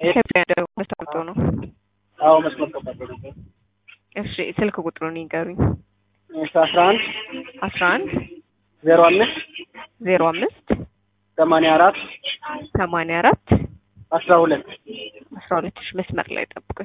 ተቆርጦ ነው። አዎ መስመር ተቋርጦ ነበር። እሺ ስልክ ቁጥሩን ይንገሩኝ። እሺ አስራ አንድ አስራ አንድ ዜሮ አምስት ዜሮ አምስት ሰማንያ አራት ሰማንያ አራት አስራ ሁለት አስራ ሁለት ሺህ መስመር ላይ ጠብቁኝ።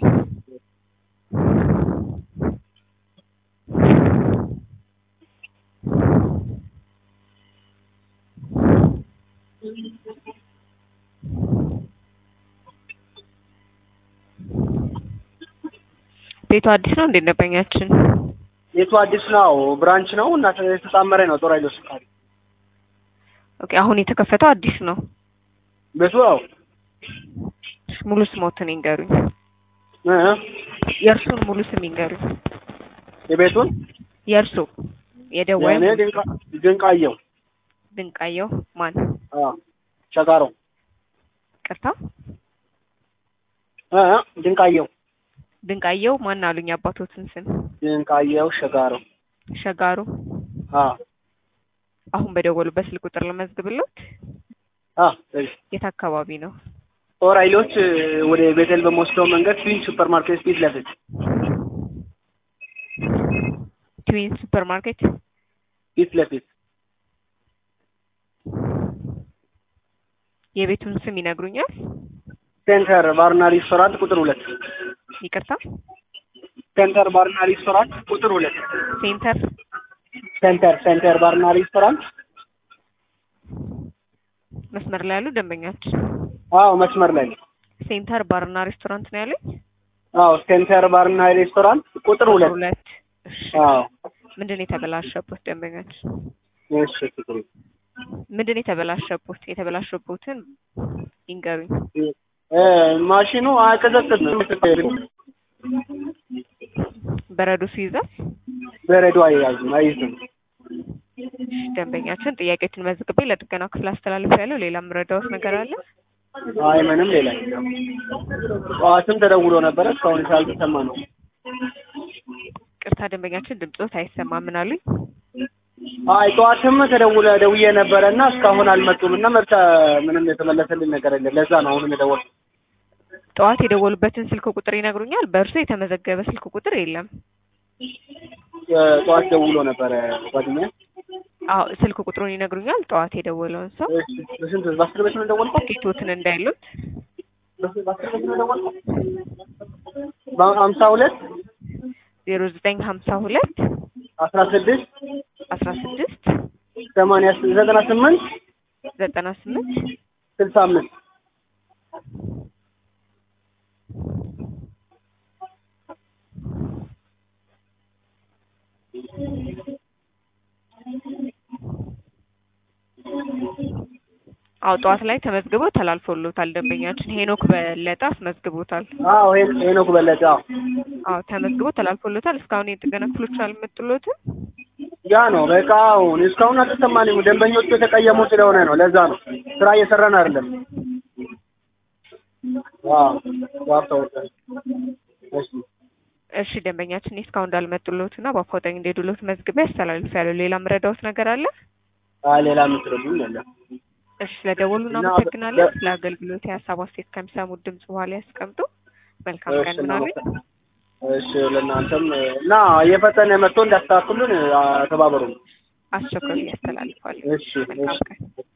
ቤቱ አዲስ ነው እንዴ? ደንበኛችን ቤቱ አዲስ ነው፣ ብራንች ነው እና የተጣመረ ነው። ጦር ኃይሎች አካባቢ ኦኬ። አሁን የተከፈተው አዲስ ነው። ቤቱ ያው ሙሉ ስሞትን ይንገሩኝ። እ የእርሱን ሙሉ ስም ይንገሩኝ። የቤቱን የእርሱ የደዋይ የእኔ ድንቃ ድንቃየው ድንቃየው ማን? አዎ ሸጋሮ ቅርታ እ ድንቃየው ድንቃየው ማን አሉኝ? አባቶትን ስም ድንቃየው ሸጋሮ ሸጋሩ። አዎ አሁን በደወሉበት ስልክ ቁጥር ለመዝግብሎት። አዎ እሺ የት አካባቢ ነው? ጦር ኃይሎች ወደ ቤተል በመወስደው መንገድ ትዊን ሱፐር ማርኬት ፊት ለፊት ትዊን ሱፐር ማርኬት ፊት ለፊት የቤቱን ስም ይነግሩኛል? ሴንተር ባርና ሬስቶራንት ቁጥር ሁለት ይቅርታ ሴንተር ባርና ሬስቶራንት ቁጥር ሁለት ሴንተር ሴንተር ሴንተር ባርና ሬስቶራንት መስመር ላይ ያሉ ደንበኛችን አዎ መስመር ላይ ነው። ሴንተር ባርና ሬስቶራንት ነው ያለኝ። አዎ ሴንተር ባርና ሬስቶራንት ቁጥር ሁለት ሁለት እሺ። አዎ ምንድን ነው የተበላሸበት ደንበኛችን? እሺ ቁጥሩ ምንድን ነው የተበላሸበት? የተበላሸበትን ይንገሩኝ። እ ማሽኑ አያቀዘቅዝም። በረዶ ሲይዛል በረዶ አይያዝም አይዝም። ደንበኛችን ጥያቄዎችን መዝግቤ ለጥገና ክፍል አስተላልፍ ያለው ሌላ የምረዳዎት ነገር አለ? አይ ምንም ሌላ የለም። ጠዋትም ተደውሎ ነበረ እስካሁን ስላልተሰማ ነው። ቅርታ ደንበኛችን ድምፆት አይሰማም። ምን አሉኝ? አይ ጠዋትም ተደውለ ደውዬ ነበረ እና እስካሁን አልመጡም እና መርቻ ምንም የተመለሰልኝ ነገር የለም። ለዛ ነው አሁንም የደወልኩት። ጠዋት የደወሉበትን ስልክ ቁጥር ይነግሩኛል? በእርሱ የተመዘገበ ስልክ ቁጥር የለም። እ ጠዋት ደውሎ ነበረ ጓደኛ። አዎ ስልክ ቁጥሩን ይነግሩኛል? ጠዋት የደወለውን ሰው እሺ በስንት በአስር ቤት ነው የደወልከው? ጌቶትን እንዳይሉት በአስር ቤት ነው የደወልከው? በሀምሳ ሁለት ዜሮ ዘጠኝ ሀምሳ ሁለት አስራ ስድስት አስራ ስድስት ሰማንያ ዘጠና ስምንት ዘጠና ስምንት ስልሳ አምስት አዎ ጠዋት ላይ ተመዝግቦ ተላልፎሎታል። ደንበኛችን ሄኖክ በለጠ አስመዝግቦታል። አዎ ሄ- ሄኖክ በለጠ አዎ አዎ ተመዝግቦ ተላልፎሎታል። እስካሁን የጥገና ክፍሎች አልመጡሎትም። ያ ነው በቃ አሁን እስካሁን አልተሰማንም። ደንበኞቹ የተቀየሙ ስለሆነ ነው። ለዛ ነው ስራ እየሰራን አይደለም። አዎ ዋርታው እሺ እሺ ደንበኛችን እስካሁን እንዳልመጡሎትና በአፋጣኝ እንደሄዱሎት መዝግቤ አስተላልፌያለሁ። ሌላ ምረዳዎት ነገር አለ? አይ ሌላ የምትረዱኝ የለም። እሺ ስለደወሉ እና እናመሰግናለን። በ- ስለ አገልግሎት የሀሳብ አስተያየት ከሚሰሙት ድምጽ በኋላ ያስቀምጡ። መልካም እሺ ቀን ምናሉኝ። እሺ ለእናንተም እና እየፈጠነ መጥቶ እንዳስተካክሉን ተባበሩ። አስቸኳይ ያስተላልፋል። እሺ መልካም እሺ ቀን